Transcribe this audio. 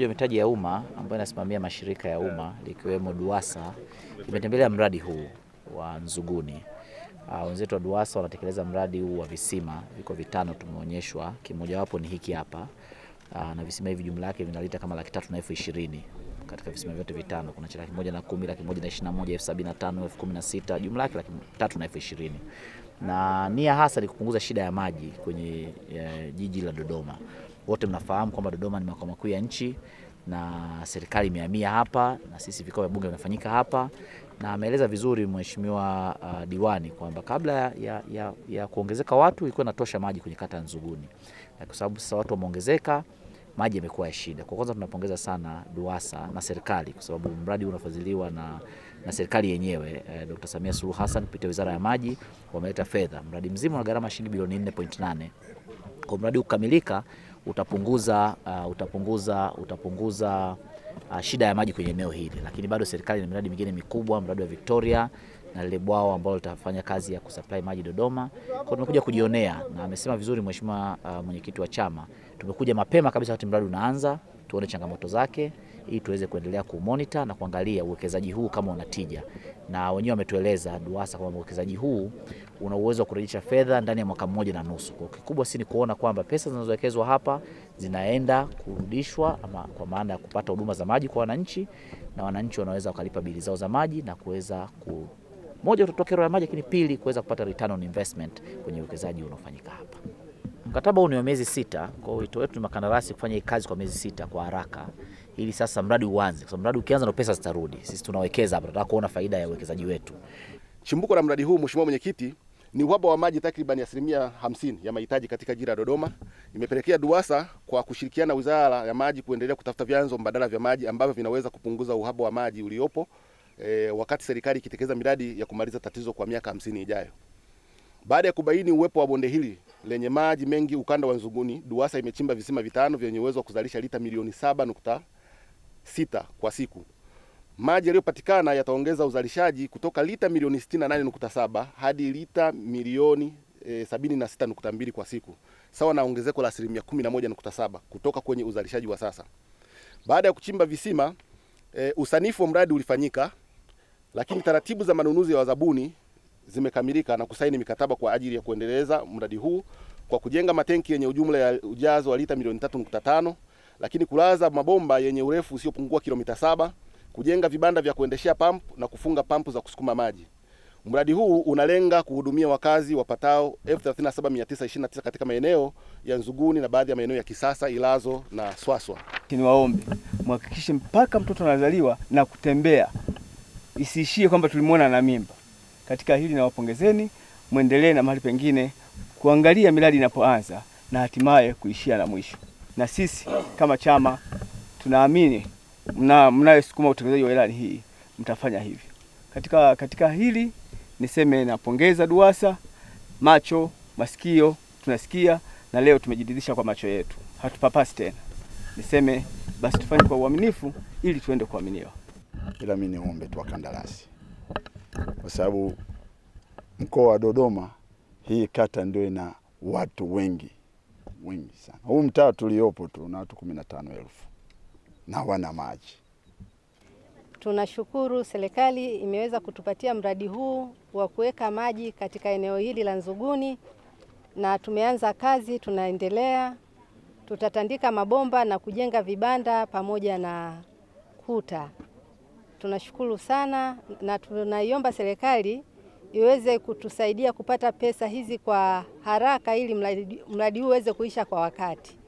ya mitaji ya umma ambayo inasimamia mashirika ya umma likiwemo DUWASA imetembelea mradi huu wa Nzuguni. Uh, wenzetu wa DUWASA wanatekeleza mradi huu wa visima, viko vitano tumeonyeshwa, kimojawapo ni hiki hapa. Uh, na visima hivi jumla yake vinalita kama laki tatu na elfu ishirini katika visima vyote vitano. Kuna cha laki moja na kumi, laki moja na ishirini na moja, elfu sabini na tano, elfu kumi na sita, jumla yake laki tatu na elfu ishirini na nia hasa ni kupunguza shida ya maji kwenye e, jiji la Dodoma. Wote mnafahamu kwamba Dodoma ni makao makuu ya nchi na serikali imehamia hapa na sisi vikao vya bunge vinafanyika hapa, na ameeleza vizuri mheshimiwa uh, diwani kwamba kabla ya, ya, ya kuongezeka watu ilikuwa inatosha maji kwenye kata ya Nzuguni, kwa sababu sasa watu wameongezeka maji yamekuwa ya shida. Kwa kwanza tunapongeza sana DUWASA na serikali kwa sababu mradi unafadhiliwa na, na serikali yenyewe eh, Dr. Samia Suluhu Hassan kupitia Wizara ya Maji wameleta fedha. Mradi mzima una gharama shilingi bilioni 4.8. Kwa mradi ukamilika utapunguza uh, utapunguza utapunguza uh, shida ya maji kwenye eneo hili, lakini bado serikali ina miradi mingine mikubwa, mradi wa Victoria na lile bwawa ambalo litafanya kazi ya kusupply maji Dodoma. Kwa tumekuja kujionea, na amesema vizuri mheshimiwa uh, mwenyekiti wa chama, tumekuja mapema kabisa wakati mradi unaanza, tuone changamoto zake ili tuweze kuendelea kumonitor na kuangalia uwekezaji huu kama una tija, na wenyewe wametueleza DUWASA kwamba uwekezaji huu una uwezo wa kurejesha fedha ndani ya mwaka mmoja na nusu. Kwa kikubwa si ni kuona kwamba pesa zinazowekezwa hapa zinaenda kurudishwa, ama kwa maana ya kupata huduma za maji kwa wananchi, na wananchi wanaweza wakalipa bili zao za maji na kuweza ku moja kutotoa kero ya maji, lakini pili kuweza kupata return on investment kwenye uwekezaji unaofanyika hapa. Mkataba huu ni wa miezi sita, kwa wito wetu ni makandarasi kufanya hii kazi kwa miezi sita kwa haraka, ili sasa mradi uanze, kwa sababu mradi ukianza ndo pesa zitarudi. Sisi tunawekeza hapa, tunataka kuona faida ya uwekezaji wetu. Chimbuko la mradi huu, Mheshimiwa Mwenyekiti, ni uhaba wa maji takriban asilimia hamsini ya mahitaji katika jiji la Dodoma. Imepelekea DUWASA kwa kushirikiana na Wizara ya Maji kuendelea kutafuta vyanzo mbadala vya maji ambavyo vinaweza kupunguza uhaba wa maji uliopo e, wakati serikali ikitekeleza miradi ya kumaliza tatizo kwa miaka hamsini ijayo. Baada ya kubaini uwepo wa bonde hili lenye maji mengi ukanda wa Nzuguni, DUWASA imechimba visima vitano vyenye uwezo wa kuzalisha lita milioni saba nukta sita kwa siku. Maji yaliyopatikana yataongeza uzalishaji kutoka lita milioni 68.7 hadi lita milioni e, 76.2 kwa siku, sawa na ongezeko la asilimia 11.7 kutoka kwenye uzalishaji wa sasa. Baada ya kuchimba visima e, usanifu wa mradi ulifanyika, lakini taratibu za manunuzi ya wazabuni zimekamilika na kusaini mikataba kwa ajili ya kuendeleza mradi huu kwa kujenga matenki yenye ujumla ya ujazo wa lita milioni 3.5, lakini kulaza mabomba yenye urefu usiopungua kilomita saba kujenga vibanda vya kuendeshea pampu na kufunga pampu za kusukuma maji. Mradi huu unalenga kuhudumia wakazi wapatao 37929 katika maeneo ya Nzuguni na baadhi ya maeneo ya Kisasa, Ilazo na Swaswa. Niwaombe mhakikishe mpaka mtoto anazaliwa na kutembea, isiishie kwamba tulimwona na mimba. Katika hili nawapongezeni, mwendelee na mahali pengine kuangalia miradi inapoanza na hatimaye kuishia na mwisho. Na sisi kama chama tunaamini mna mnayesukuma utekelezaji wa ilani hii mtafanya hivyo. Katika, katika hili niseme napongeza DUWASA, macho masikio tunasikia, na leo tumejiridhisha kwa macho yetu, hatupapasi tena. Niseme basi tufanye kwa uaminifu ili tuende kuaminiwa. Ila mimi niombe tu wakandarasi, kwa sababu mkoa wa Dodoma hii kata ndio ina watu wengi wengi sana. Huu mtaa tuliopo tu na watu kumi na tano elfu na hawana maji. Tunashukuru serikali imeweza kutupatia mradi huu wa kuweka maji katika eneo hili la Nzuguni, na tumeanza kazi, tunaendelea. Tutatandika mabomba na kujenga vibanda pamoja na kuta. Tunashukuru sana na tunaiomba serikali iweze kutusaidia kupata pesa hizi kwa haraka ili mradi huu uweze kuisha kwa wakati.